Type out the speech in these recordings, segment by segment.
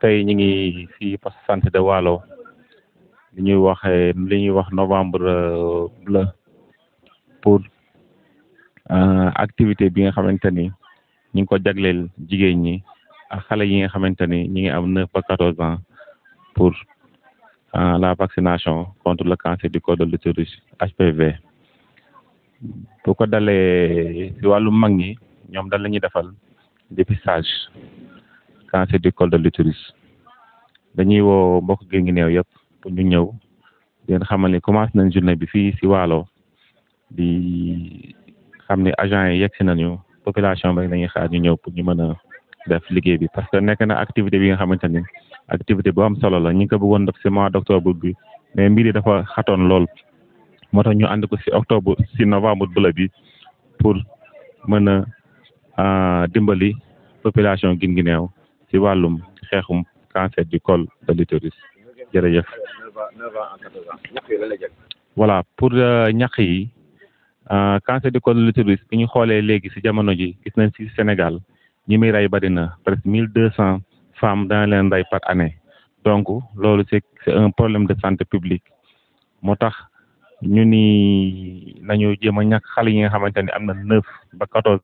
tey ñu ngi fii poste santé de Waalo li ñuy wax li ñuy wax novembre bleu pour activité bi nga xamante ni ñu ngi ko jagleel jigéen ñi ak xale yi nga xamante ni ñi ngi am neuf ba quatorze ans pour la vaccination contre le cancer du col de l'utérus HPV bu ko dalee si wàllu mag ñi ñoom dañ la ñuy defal dépistage cancer du col de l'utérus dañuy woo mbokk gi ngi néew yëpp pour ñu ñëw di leen xamal ni commencé nañ journée bi fii si Waalo di xam ne agent yi yegg si nañu population bi dañuy xaar ñu ñëw pour ñu mën a def liggéey bi parce que nekk na activité bi nga xamante ni activité bu am solo la ñu ngi ko bëggoon def si mois d' octobre bi mais mbir yi dafa xatoon lool moo tax ñu ànd ko si octobre si novembre bleu bi pour mën a dimbali population Guinguinéo si wàllum xeexum cancer du col de l'utérus jërëjëf voilà pour ñax yi cancer du col de l'utérus bi ñu xoolee léegi si jamono ji gis nañ si Sénégal ñi muy rey bari na presque mille deux cent femmes dana leen rey par année donc loolu c'est c'est un problème de santé publique moo tax ñu ni nañu jéem a ñàkk xale yi nga xamante ni am na neuf ba quatorze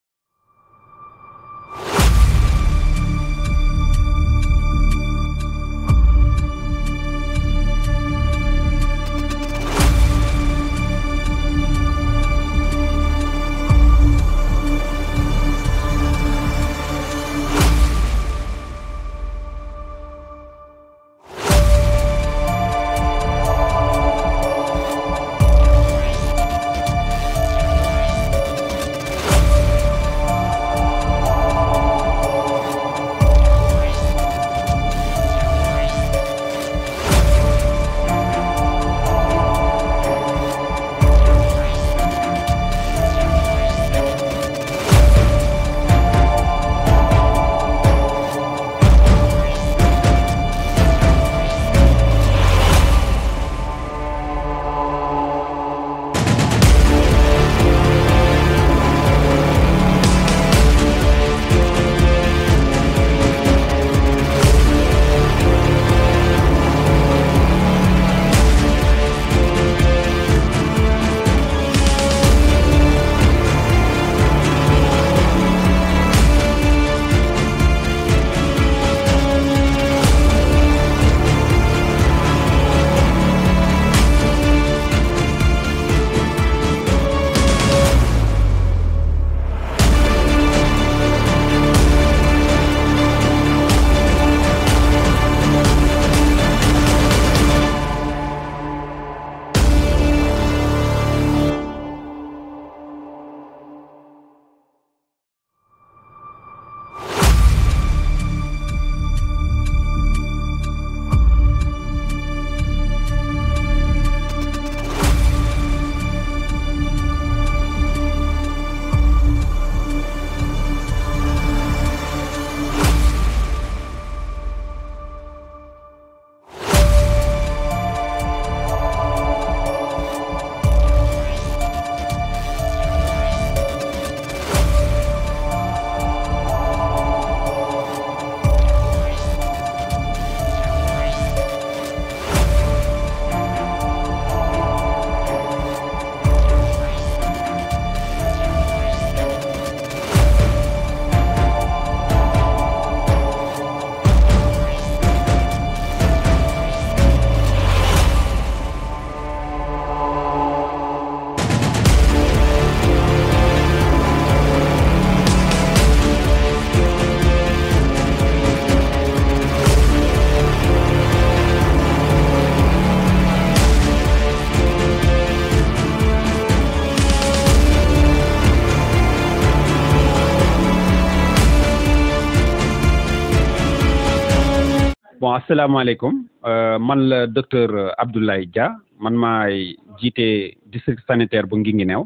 bon asalaamaaleykum man la docteur Abdoulaye Dia man maay jiite district sanitaire bu Guinguinéo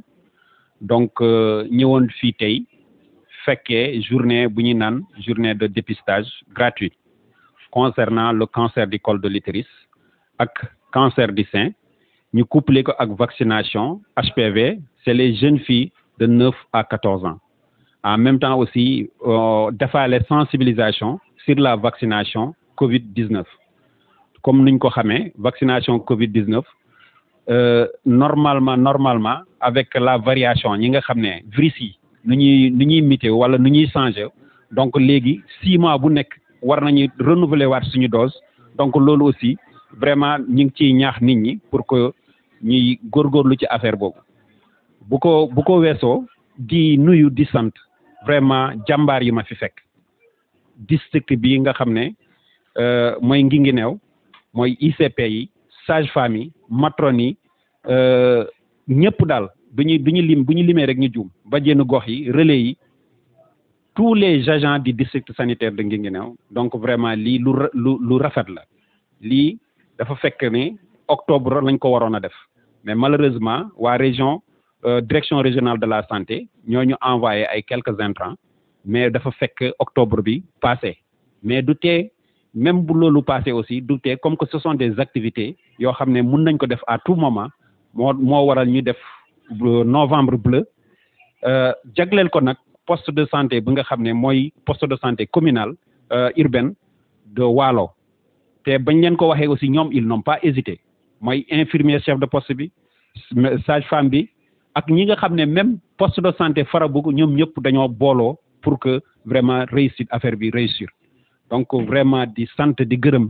donc ñëwoon fii tey fekkee journée bu ñuy naan journée de dépistage gratuit concernant le cancer du col de l'utérus ak cancer du sein ñu couplé ko ak vaccination HPV c'est les jeunes filles de neuf à quatorze ans en même temps aussi defaale sensibilisation sur la vaccination Covid 19 comme niñ ko xamee vaccination Covid 19 euh, normalement normalement avec la variation ñi nga xam ne virus yi nu ñuy nu ñuy muté wala nu ñuy changé donc léegi six mois bu nekk war nañu renouveler waat suñu dose donc loolu aussi vraiment ñu ngi ciy ñaax nit ñi pour que ñuy góorgóorlu ci affaire boobu bu ko bu ko weesoo di nuyu di sant vraiment jàmbaar yi ma fi fekk district bi nga xam ne euh, mooy Guinguinéo mooy ICP yi sage-femme yi matrone yi euh, ñëpp daal bu ñu bu ñu lim bu ñu limee rek ñu juum bajenu gox yi relais yi tous les agents du district sanitaire de Guinguinéo donc vraiment lii lu ra- lu lu rafet la lii dafa fekk ne octobre lañ ko waroon a def mais malheureusement waa région euh, direction régionale de la santé ñoo ñu envoyé ay quelques intrants mais dafa fekk octobre bi passé mais du tee même bu loolu passé aussi du tee comme que ce sont des activités yoo xam ne mun nañ ko def à tout moment moo moo waral ñu def euh, novembre bleu euh, jagleel ko nag poste de santé bi nga xam ne mooy poste de santé communal euh, urbaine de Waalo te bañ leen ko waxee aussi ñoom ils n'ont pas hésité mooy infirmier chef de poste bi sage-femme bi ak ñi nga xam ne même poste de santé Farabougou ñoom ñëpp dañoo booloo pour que vraiment réussite affaire bi réussir donc vraiment di sant di gërëm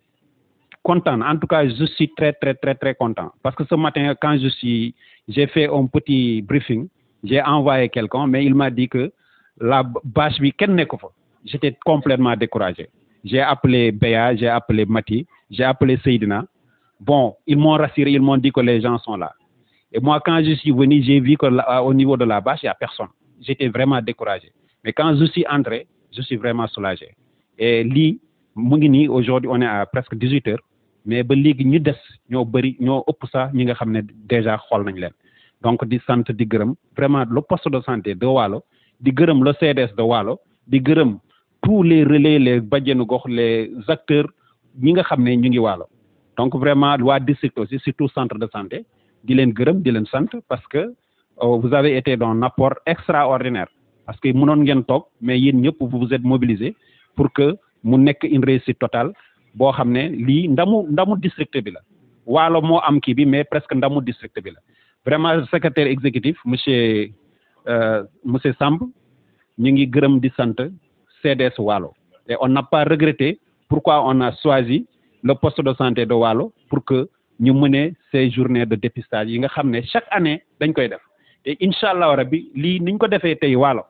content en tout cas je suis très très très très content parce que ce matin quand je suis j'ai fait un petit briefing j'ai envoyé quelqu'un mais il m'a dit que la bâche bi kenn nekku fa j'étais complètement découragé j'ai appelé Béa j'ai appelé Mati j'ai appelé Seydina bon ils m'ont rassuré ils m'ont dit que les gens sont là et moi quand je suis venu j'ai vu que là, au niveau de la bâche il y a personne j'étais vraiment découragé mais quand je suis entré je suis vraiment soulagé et lii mu ngi nii aujourd'hui on est à presque dix-huit heures mais ba léegi ñu des ñoo bëri ñoo ëpp sax ñi nga xam ne déjà xool nañ leen donc di sant di gërëm vraiment le poste de santé de Waalo di gërëm le CDS de Waalo di gërëm tous les relais les bajjenu gox les acteurs ñi nga xam ne ñu ngi Waalo donc vraiment waa district aussi surtout centre de santé di leen gërëm di leen sant parce que euh, vous avez été d'un apport extraordinaire parce que mënoon ngeen toog mais yéen ñëpp vous vous êtes mobilisés pour que mu nekk une réussite totale boo xam ne lii ndamu ndamu district bi la waalo moo am kii bi mais presque ndamu district bi la vraiment secrétaire exécutif monsieur euh, monsieur Samb ñu ngi gërëm di sant CDS Waalo et on n'a pas regretté pourquoi on a choisi le poste de santé de Waalo pour que ñu mëne ces journées de dépistage yi nga xam ne chaque année dañ koy def te incha allah rabbi lii niñ ko defee tey Waalo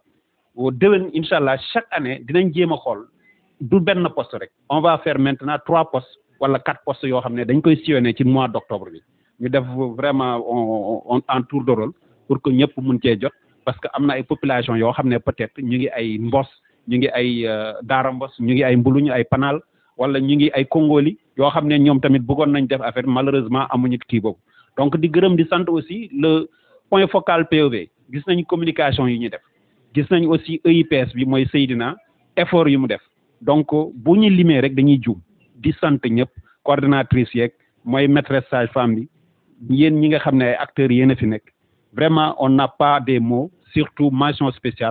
déwén incha allah chaque année dinañ jéem a xool du benn poste rek on va faire maintenant trois postes wala quatre postes yoo xam ne dañ koy sillonner ci mois d'octobre bi ñu def vraiment on on en tour de rôle pour que ñëpp mun cee jot parce que am na ay population yoo xam ne peut-être ñu ngi ay mbos ñu ngi ay daara mbos ñu ngi ay mbuluñ ay panal wala ñu ngi ay kongoli yoo xam ne ñoom tamit bëggoon nañ def affaire malheureusement amuñu kii boobu donc di gërëm di sant aussi le point focal PEV gis nañ communication yi ñu def gis nañ aussi EIPS bi mooy Seydina effort yu mu def donc bu ñu limee rek dañuy juum di sant ñëpp coordonnatrice yeeg mooy maîtresse sage-femme bi yéen ñi nga xam ne ay acteurs yéen a fi nekk vraiment on n'a pas des mots surtout mention spéciale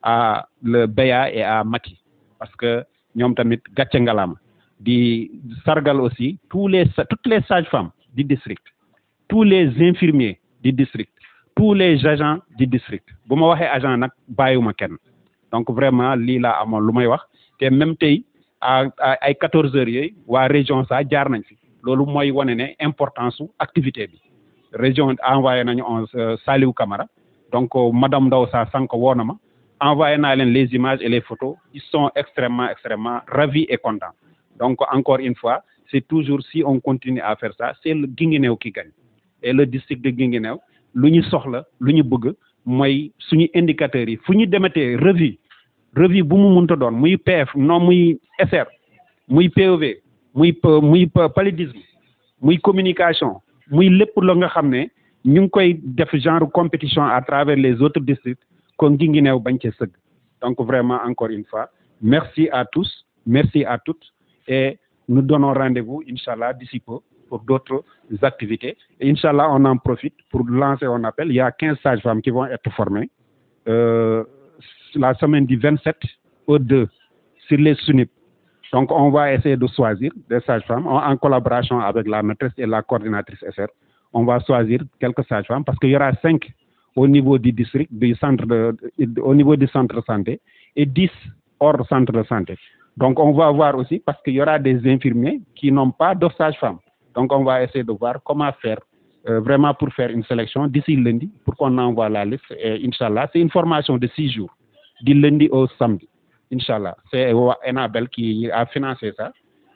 à le Béa et à Maki parce que ñoom tamit gàcce ngalaama di sargal aussi tous les toutes les sages-femmes du district tous les infirmiers du district tous les agents du district bu ma waxee agent nag bàyyiwuma kenn donc vraiment lii laa amoon lu may wax te même tey à ay quatorze heures yooyu waa région sa jaar nañ fi loolu mooy wane ne importance su activité bi région envoyé nañu on Saliou Camara donc madame Ndaw sa sànq woo na ma envoyé naa leen les images et les photos ils sont extrêmement extrêmement ravis et contents donc encore une fois c'est toujours si on continue à faire ça c'est le Guinguinéo qui gagne et le district de Guinguinéo lu ñu soxla lu ñu bëgg mooy suñu indicateurs yi fu ñu demetee revue revue bu mu mënta doon muy PF non muy SR muy PEV muy muy paludisme muy communication muy lépp la nga xam ne ñu ngi koy def genre compétition à travers les autres districts kon Guinguinéo bañ cee sëgg donc vraiment encore une fois merci à tous merci à toutes et nous donnons rendez-vous inchallah d'ici peu pour d'autres activités et inchallah on en profite pour lancer un appel il y a quinze sages-femmes qui vont être formées euh, la semaine du 27 au 2 sur les SUNIP Donc, on va essayer de choisir des sages-femmes en, en collaboration avec la maîtresse et la coordinatrice SR. On va choisir quelques sages-femmes parce qu'il y aura cinq au niveau du district, du centre de, de- au niveau du centre de santé et 10 hors centre de santé. Donc, on va voir aussi parce qu'il y aura des infirmiers qui n'ont pas de sage-femme. Donc, on va essayer de voir comment faire euh, vraiment pour faire une sélection d'ici lundi pour qu'on envoie la liste. Et Inch'Allah, c'est une formation de six jours, du lundi au samedi. Inch'Allah. C'est Enabel qui a financé ça.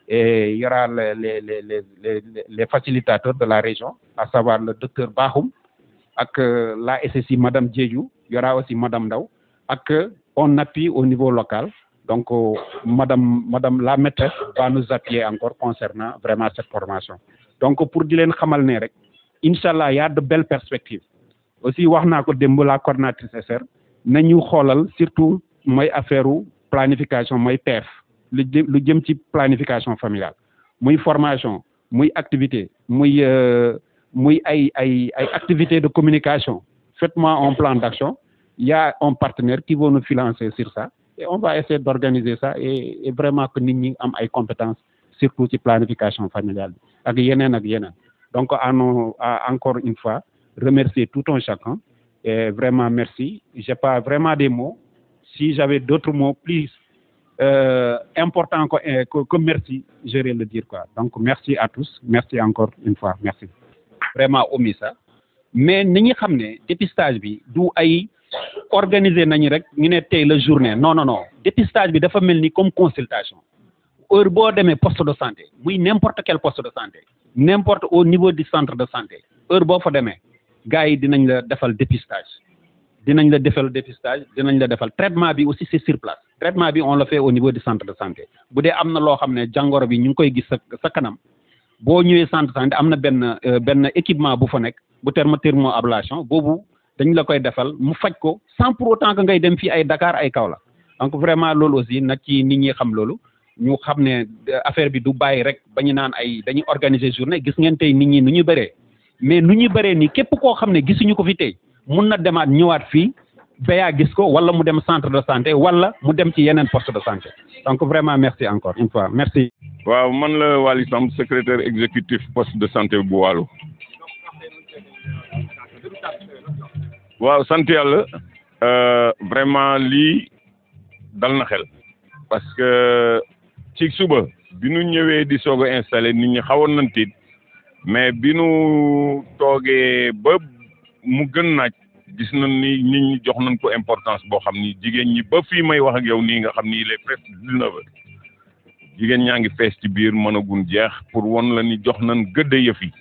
Et il y aura les, les, les, les, les, les facilitateurs de la région, à savoir le docteur Bahoum, avec euh, la SSI Madame Djedjou, il y aura aussi Madame Daou, avec euh, on appuie au niveau local. Donc, euh, Madame, Madame la maîtresse va nous appuyer encore concernant vraiment cette formation. Donc, pour dire leen xamal ne rek, Inch'Allah, il y a de belles perspectives. Aussi, wax naa ko démb la coordinatrice SR, nañu xoolal surtout mooy affaire planification mooy PF lu jëm lu jëm ci planification familiale muy formation muy activité muy euh, muy ay ay ay activité de communication faites-moi un plan d'action il y a un partenaire qui va nous financer sur ça et on va essayer d'organiser ça et, et vraiment que nit ñi am ay compétences surtout ci planification familiale bi ak yeneen ak yeneen donc à nos à encore une fois remercier tout un chacun et vraiment merci j'ai pas vraiment des mots si j'avais d'autres mots plus euh, importants que, euh, que, que merci, j'irais le dire quoi. Donc merci à tous, merci encore une fois, merci. Vraiment omis ça. Mais ni ñi xam ne dépistage bi du ay organiser nañu rek ñu ne tey la journée non non non dépistage bi dafa mel ni comme consultation heure boo demee poste de santé muy n'importe quel poste de santé n'importe au niveau du centre de santé heure boo fa demee gars yi dinañ la defal dépistage dinañ la defal dépistage dinañ la defal traitement bi aussi c'est sur place traitement bi on le fait au niveau du centre de santé bu dee am na loo xam ne jàngoro bi ñu ngi koy gis sa sa kanam boo ñëwee centre de santé am na benn euh, benn équipement bu fa nekk bu terme thermoablation boobu dañ la koy defal mu faj ko sans pour autant que ngay dem fii ay Dakar ay Kaolack donc vraiment loolu aussi nag ci nit ñi xam loolu ñu xam ne euh, affaire bi du bàyyi rek ba ñu naan ay dañuy organiser journée gis ngeen tey nit ñi nu ñu bëree mais nu ñu bëree nii képp koo xam ne gisuñu ko fi tey mun na demaat ñëwaat fii béyaa gis ko wala mu dem centre de santé wala mu dem ci yeneen poste de santé donc vraiment merci encore une fois merci. waaw man la Waly Samb secrétaire exécutif poste de santé bu Waalo waaw sant yàlla euh, vraiment lii dal na xel parce que ci suba bi nu ñëwee di soog a installé nit ñi xawoon nañ tiit mais bi nu toogee ba mu gën naaj gis nañ ni nit ñi jox nañ ko importance boo xam ni jigéen ñi ba fii may wax ak yow nii nga xam ni il est presque dix-neuf heures jigéen ñaa ngi fees ci biir mënagun jeex pour won la ni jox nañ gëdd yëf yi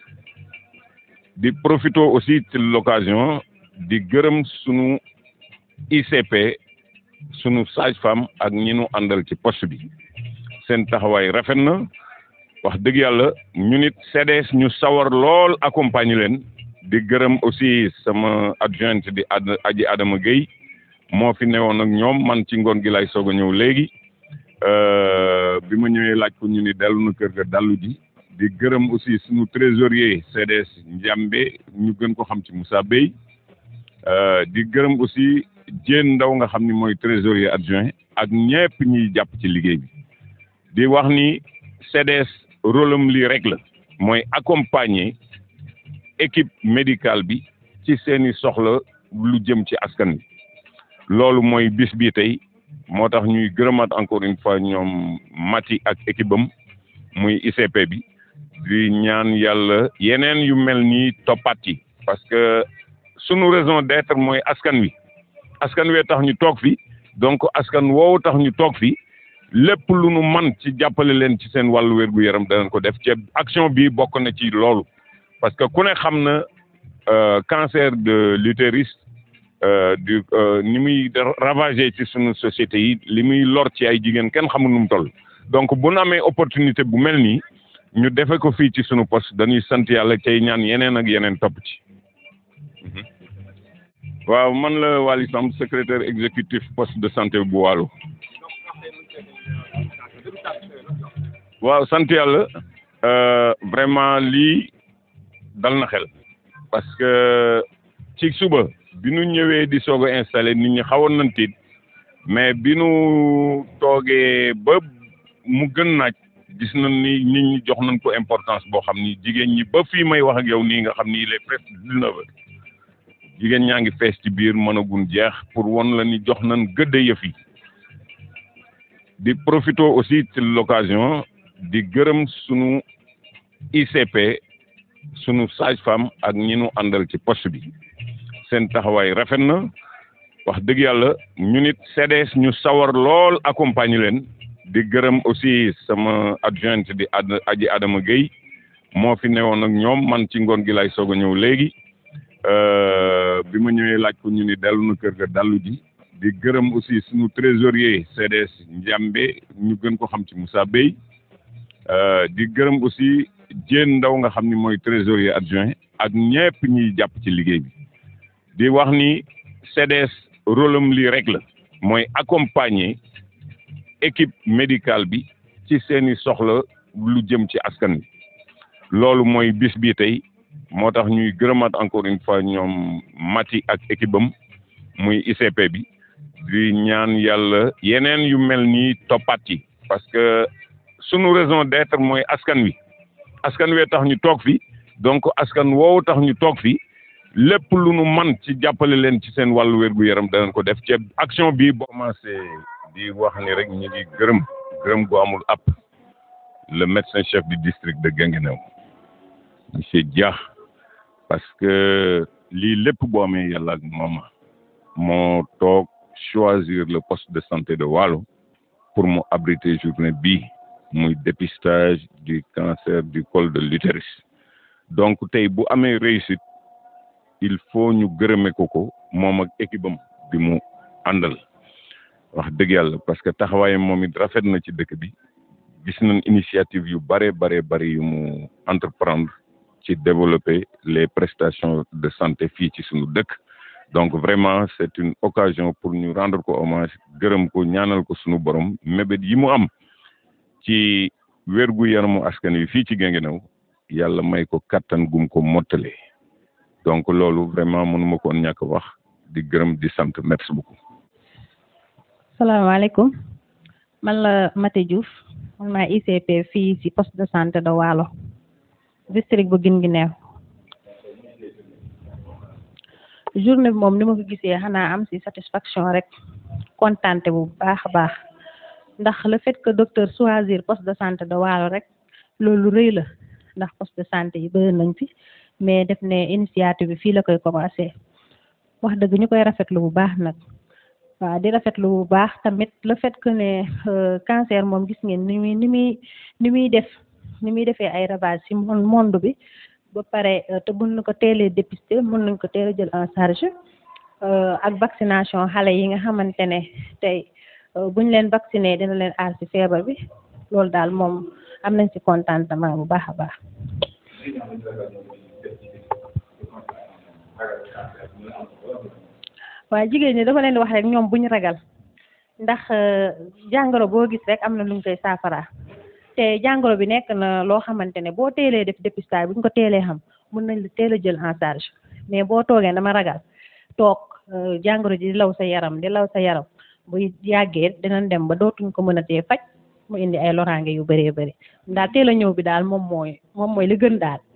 di profito aussi ci l'occasion di gërëm sunu ICP sunu sage-femme ak ñi nu àndal ci poste bi seen taxawaay rafet na wax dëgg yàlla ñu nit CDS ñu sawar lool accompagner leen di gërëm aussi sama adjointe di ad aji Adama Gueye moo fi newoon ak ñoom man ci ngoon gi lay soog a ñëw léegi bi ma ñëwee laaj ko ñu ni dellu na kër ga dallu ji di gërëm aussi suñu trésorier CDS Njambe ñu gën ko xam ci Moussa Bey di gërëm aussi Diène Ndaw nga xam ni mooy trésorier adjoint ak ñëpp ñiy jàpp ci liggéey bi di wax ni CDS rôle am lii rek la mooy accompagner équipe médicale bi ci seeni soxla lu jëm ci askan bi loolu mooy bis bi tey moo tax ñuy gërëmaat encore une fois ñoom Mati ak équipe am muy ICP bi di ñaan yàlla yeneen yu mel nii toppaat yi parce que sunu raison d'être mooy askan wi askan wee tax ñu toog fi donc askan woowu tax ñu toog fi lépp lu nu man ci jàppale leen ci seen wàllu wér-gu-yaram danañ ko def ci action bi bokk na ci loolu parce que ku ne xam na cancer de l'utérus du ni muy ravager ci sunu société yi li muy lor ci ay jigéen kenn xamul nu mu toll donc bu nu amee opportunité bu mel nii ñu defe ko fii ci sunu poste dañuy sant yàlla cay ñaan yeneen ak yeneen topp ci waaw man la Waly Samb secrétaire exécutif poste de santé bu Waalo waaw sant yàlla vraiment lii dal na xel parce que ci suba bi nu ñëwee di soog a installé nit ñi xawoon nañ tiit mais bi nu toogee ba mu gën naaj gis nañ ni nit ñi jox nañ ko importance boo xam ni jigéen ñi ba fii may wax ak yow nii nga xam ni il est presque dix-neuf heures jigéen ñaa ngi fees ci biir mënagun jeex pour won la ni jox nañ gëdd yëf yi di profito aussi ci l'occasion di gërëm sunu ICP sunu sage-femme ak ñi nu àndal ci poste bi seen taxawaay rafet na wax dëgg yàlla ñu nit CDS ñu sawar lool accompagner leen di gërëm aussi sama adjointe di ad aji Adama Gueye moo fi newoon ak ñoom man ci ngoon gi lay soog a ñëw léegi bi ma ñëwee laaj ko ñu ni dellu na kër ga dallu ji di gërëm aussi suñu trésorier CDS Njambe ñu gën ko xam ci Moussa Bey di gërëm aussi Diène Ndaw nga xam ni mooy trésorier adjoint ak ñëpp ñiy jàpp ci liggéey bi di wax ni CDS rôle am lii rek la mooy accompagner équipe médicale bi ci seeni soxla lu jëm ci askan bi loolu mooy bis bii tey moo tax ñuy gërëmaat encore une fois ñoom Mati ak équipe am muy ICP bi di ñaan yàlla yeneen yu mel nii toppaat yi parce que sunu raison d'être mooy askan wi askan wee tax ñu toog fi donc askan woowu tax ñu toog fi lépp lu nu man ci jàppale leen ci seen wàllu wér-gu-yaram danañ ko def ci action bi boo commencé di wax ni rek ñu ngi gërëm gërëm gu amul app le médecin chef du district de Guinguinéo monsieur Dia parce que lii lépp boo amee yàlla ak mooma moo toog choisir le poste de santé de Waalo pour mu abriter journée bii muy dépistage du cancer du col de l'utérus donc tey bu amee réussite il faut ñu gërëme ko ko moom ak équipe am bi mu àndal wax dëgg yàlla parce que taxawaayam moom it rafet na ci dëkk bi gis nañ initiative yu bare bare bari yu mu entreprendre ci développer les prestations de santé fii ci suñu dëkk donc vraiment c'est une occasion pour ñu rendre ko hommage gërëm ko ñaanal ko suñu borom mébét yi mu am ci wérgu yaramu askan wi fii ci Guinguinéo yàlla may ko kattan gum ko mottale donc loolu vraiment mënuma ko ñàkk wax di gërëm di sant merci beaucoup salaamaaleykum man la Mati Diouf man maa ICP fii ci poste de santé de Waalo district bu Guinguinéo journée bi moom ni ma ko gisee xanaa am ci satisfaction rek kontaante bu baax a baax ndax le fait que docteur choisir poste de santé de Waalo rek loolu rëy la ndax poste de santé yi bëri nañ fi mais def ne initiative bi fii la koy commencé wax dëgg ñu koy rafetlu bu baax nag waaw di rafetlu bu baax tamit le fait que ne cancer moom gis ngeen ni muy ni muy ni muy def ni muy defee ay ravage ci monde bi ba pare te mën na ko teelee dépister mën nañ ko teel a jël en charge ak vaccination xale yi nga xamante ne tey buñ leen vacciner dina leen aar ci feebar bi loolu daal moom am nañ ci contentement bu baax a baax waaye jigéen ñi dafa leen di wax rek ñoom buñ ragal ndax jàngoro boo gis rek am na luñ koy saafara te jàngoro bi nekk na loo xamante ne boo teelee def dépistage buñ ko teelee xam mën nañ la teel a jël en charge mais boo toogee dama ragal toog jàngoro ji di law sa yaram di law sa yaram bu yàggee dinañ dem ba dootuñ ko mën a tee faj mu indi ay loraange yu bëree bëri daal teel a ñëw bi daal moom mooy moom mooy li gën daal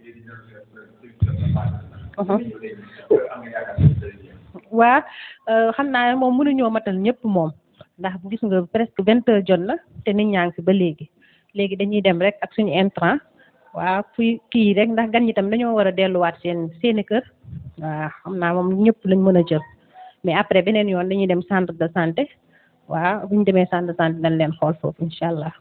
waa xam naa moom mënuñoo matal ñëpp moom ndax gis nga presque vingt heures jot na te nit ñaa ngi fi ba léegi léegi dañuy dem rek ak suñu intrant waa fuy kii rek ndax gan ñi tam dañoo war a delluwaat seen seeni kër waa xam naa moom ñëpp lañ mën a jël mais après beneen yoon dañuy dem centre de santé waaw bu ñu demee centre de santé dañ leen xool foofu incha allah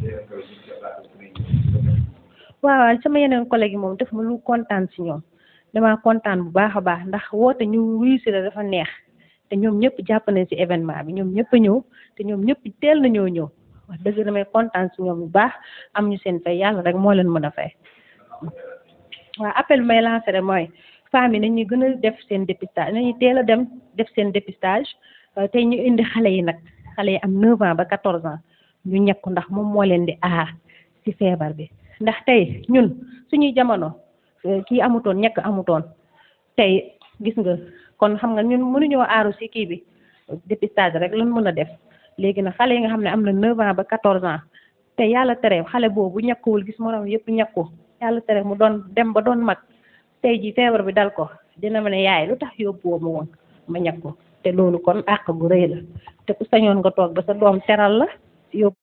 waaw sama yeneen collègue yi moom def ma lu kontaan si ñoom dama kontaan bu baax a baax ndax woote ñu wuyu si la dafa neex te ñoom ñëpp jàpp nañ si événement bi ñoom ñëpp a ñëw te ñoom ñëpp teel nañoo ñëw wax dëgg damay kontaan si ñoom bu baax am ñu seen fay yàlla rek moo leen mën a fay waaw appel bi may lancé rek mooy femmes yi nañuy gën a def seen dépistage nañuy teel a dem def seen dépistage te ñu indi xale yi nag xale yi am 9 ans ba 14 ans ñu ñekku ndax moom moo leen di aar ci feebar bi ndax tey ñun suñuy jamono kii amutoon ñekk amutoon tey gis nga kon xam nga ñun mënuñoo aaru ci kii bi dépistage rek lan mën a def léegi nag xale yi nga xam ne am na 9 ans ba 14 ans te yàlla tere xale boobu ñàkkuwul gis moroom yëpp ñàkku yàlla tere mu doon dem ba doon mag tey ji feebar bi dal ko dina ma ne yaay lu tax yóbbuwoo ma woon ma ñàkku te loolu kon àq gu rëy la te ku sañoon nga toog ba sa doom teral la yóbbu